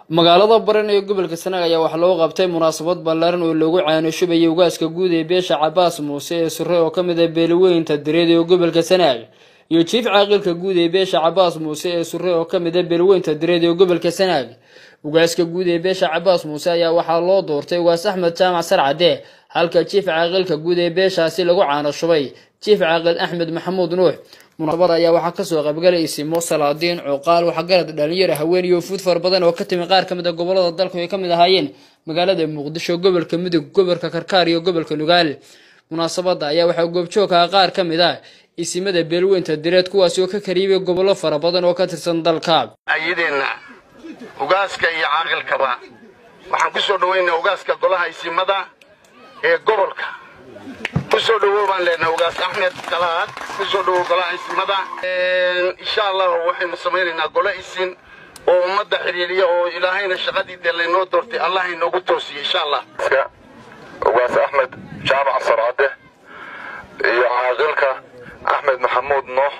magaalada baran ee gobolka sanaag ayaa waxaa loo qabtay munaasabad ballaaran oo loogu caanoshubayay ugaaska guud ee beesha cabaas muuse ee sure oo ka mid ah beelaweynta dareed ee gobolka sanaag iyo jiif caaqilka guud ee beesha cabaas muuse ee sure oo ka mid ah beelaweynta dareed ee gobolka sanaag ugaaska guud ee beesha cabaas muuse ayaa waxaa loo doortay ugaas axmed jaamac sarcade halka jiif caaqilka guud ee beeshaasi lagu caanoshubay jiif caaqil axmed maxamuud nuux munaasabada ayaa waxaa kasoo qaybgalay isimo salaadiin cuqaal waxgarad dhalinyaro haween iyo fuud fara badan oo ka timi qaar ka mid a gobolada dalku ay ka mid ahaayeen magaalada muqdisho gobolka mudug gobolka karkaar iyo gobolka nugaal munaasabada ayaa waxaa goobjoogka qaar ka mid ah isimada beelweynta direed kuwaasi oo ka kariyibay gobollo fara badan oo ka tirsan dalka ayadeenna ugaaska iyo caaqilkaba waxaan ku soo dhoweynaa ugaaska golaha isimada ee gobolka kusoo dhawow baan leenahay ugaas axmed kalaad kusoo dhawow golaha isimada insha allahu waxaynu samaynaynaa golo isin oo ummadda xidhiiriya oo ilaahayna shaqadii dee laynoo doortay allah inoogu toosiyo insha allah ugaas axmed jaamac sarcade iyo caaqilka axmed maxamuud noox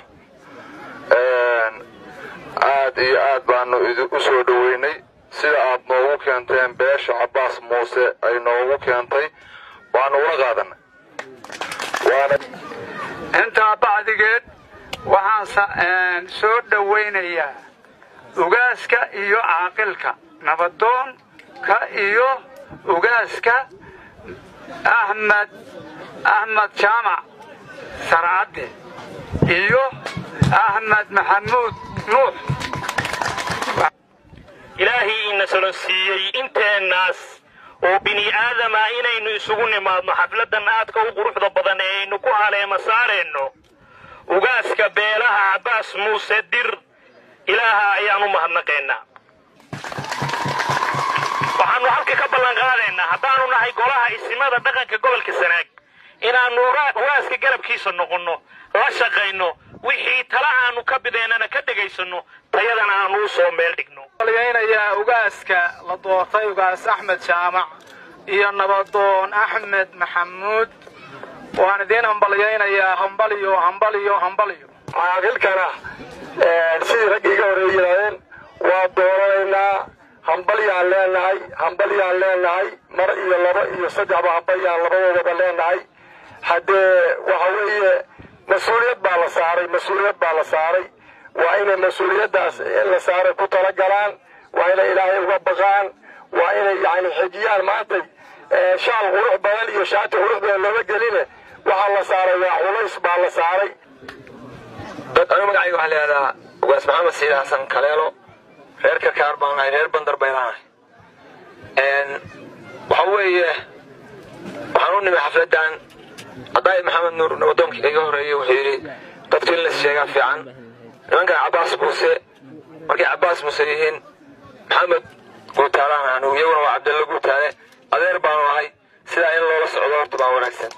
aad iyo aad baanu u soo dhoweynay sida aad noogu keenteen beesha cabaas muuse ay noogu keentay waanu ula qaadanay intaa bacdigeed waxaan soo dhowaynayaa ugaaska iyo caaqilka nabadoonka iyo ugaaska axmed axmed jaamac sarcadde iyo axmed maxamuud nuux ilaahii ina solonsiiyey inteennaas oo bini aadama inaynu isugu nimaadno xafladan aadka u quruxda badan ee aynu ku haleema saareenno ugaaska beelaha cabbaas muuse dir ilaaha ayaan u mahadnaqaynaa waxaannu halka ka ballanqaadaynaa haddaannu nahay golaha isimada dhaqanka gobolka sanaag inaannu ugaaska garabkiisa noqonno la shaqayno wixii tala aanu ka bideennana ka dhegaysanno tayadana aannu u soo meel dhigno balgaynayaa ugaaska la doortay ugaas axmed jaamac iyo nabadoon axmed maxamuud waan idiin hambalyaynayaa hambaliyo hambaliyo hambaliyo caaqilkana sidii raggii iga horey yidhahdeen waa dooranaynaa hambalyaan leenahay hambalyaan leenahay mar iyo laba iyo saddexba hambalyaan labadoodaba leenahay haddee waxa weeye mas-uuliyad baa la saaray mas-uuliyad baa la saaray waa inay mas-uuliyaddaas in la saaray ku tala galaan waa inay ilaahay uga baqaan waa inay yani xejiyaan maantay shaal qurux badan iyo shaati qurux badan looga geline waxaa la saaray waa culays baa la saaray anu magacayga waxaa layihahdaa ugaas maxamed siid xasan kaleelo reer karkaar baan nahay reer bandar baylaanahay waxa weeye waxaan u nimi xafladan haddaay maxamed nuur nabadoonka iga horreeyey wuxuu yidhi dadku in las sheegaa fiican nimankan cabbaas muuse markay cabbaas muuse yihiin maxamed guutaalaan anu iyaguna waa cabdalla guutaale adeer baanu ahay sidaa in loola socdo horta baa wanaagsan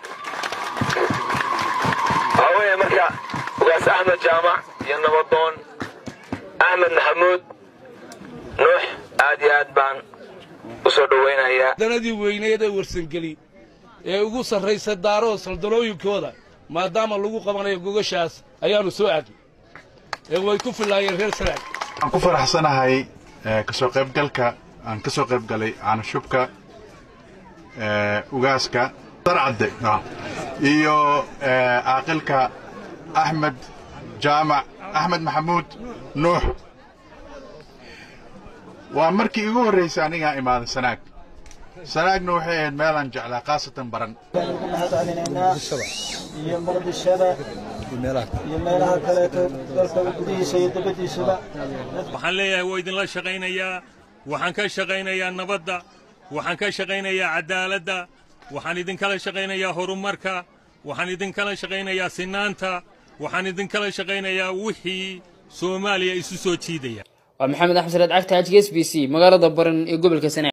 waxaa weeye marka ugaas axmed jaamac iyo nabadoon axmed maxamuud nuux aad iyo aad baan u soo dhowaynayaa danadii weyneed ee warsangeli ee ugu sarraysa daaroo saldalooyinkooda maadaama lagu qabanayo gogashaas ayaannu soo aadnay ee way ku filaayeen reer sanaag waxaan ku faraxsanahay kasoo qaybgalka aan ka soo qayb galay caanashubka ugaaska sarcadde iyo caaqilka axmed jaamac axmed maxamuud nuux waa markii igu horraysay anigaa imaaday sanaag sanaagna waxay ahayd meelaan jeclaa khaasatan baran iyo muqdishada iyo meelaha kaleeto dalka gudihiisa iyo dabadiisaba waxaan leeyahay waa idinla shaqaynayaa waxaan ka shaqaynayaa nabadda waxaan ka shaqaynayaa caddaaladda waxaan idinkala shaqaynayaa horumarka waxaan idinkala shaqaynayaa sinaanta waxaan idinkala shaqaynayaa wixii soomaaliya isu soo jiidaya waa maxamed axmed salaad cagta hajka s b c magaalada baran ee gobolka sanaag